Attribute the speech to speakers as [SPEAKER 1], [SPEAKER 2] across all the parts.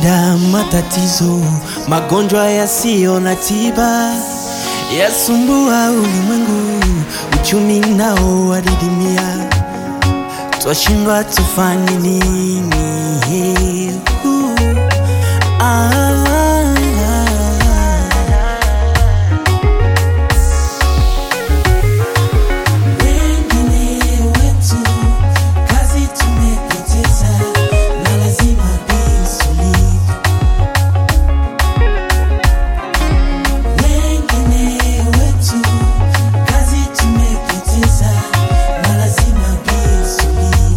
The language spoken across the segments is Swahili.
[SPEAKER 1] Shida, matatizo, magonjwa yasiyo na tiba yasumbua ulimwengu, uchumi nao wadidimia, twashindwa tufanye nini? Uh, ah, Wengine wetu kazi tumepoteza na lazima bisuli. Wengine wetu kazi tumepoteza na lazima bisuli.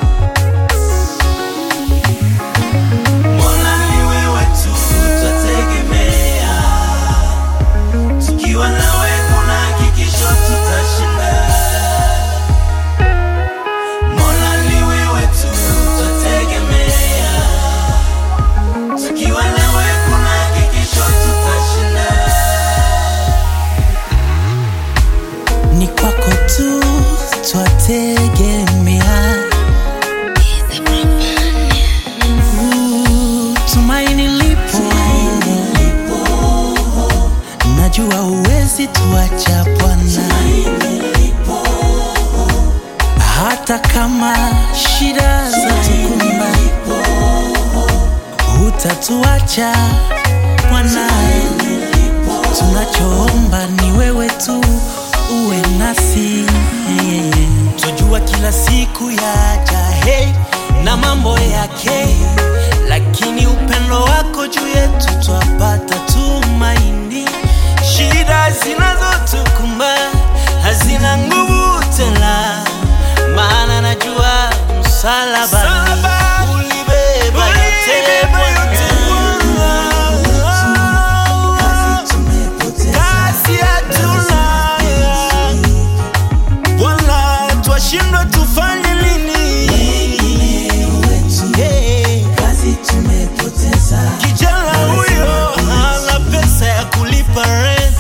[SPEAKER 1] Mola ni wewe tu twategemea, tukiwa nawe kuna hakikisho tutashinda. Mola ni wewe tu twategemea, tukiwa nawe kuna hakikisho tutashinda. Ni kwako tu twategemea, Uh, tumaini lipo, najua uwezi tuacha Bwana hata kama shida za tukumba, hutatuacha Bwana. Tunachoomba ni wewe tu uwe nasi, tujua kila siku yaja hey, na mambo yake, lakini upendo wako juu yetu twapata tumaini. Shida zinazotukumba hazina nguvu tena, maana najua msalaba ulibeba yote Bwana. Kazi hatuna Bwana, twashindwa tufanye nini? Yeah. Kijana huyo hana pesa ya kulipa rent.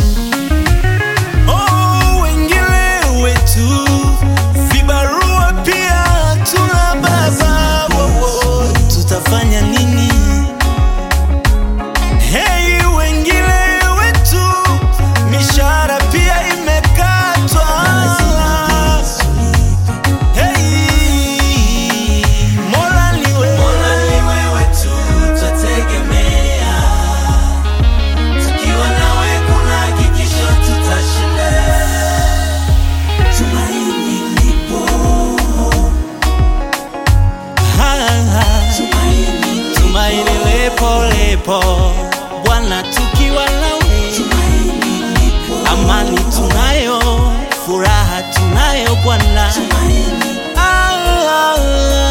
[SPEAKER 1] Oh, wengine wetu vibarua pia hatuna baba. Wo, wo, tutafanya nini? Hey, wengine wetu mishahara pia imekatwa. Hey, Mola ni wewe tu twategemea, tukiwa nawe kuna hakikisho tutashinda. Tumaini lipo, tumaini lipo lipo, Bwana tukiwa nawe amani tunayo, furaha tunayo Bwana. Ah, ah, ah.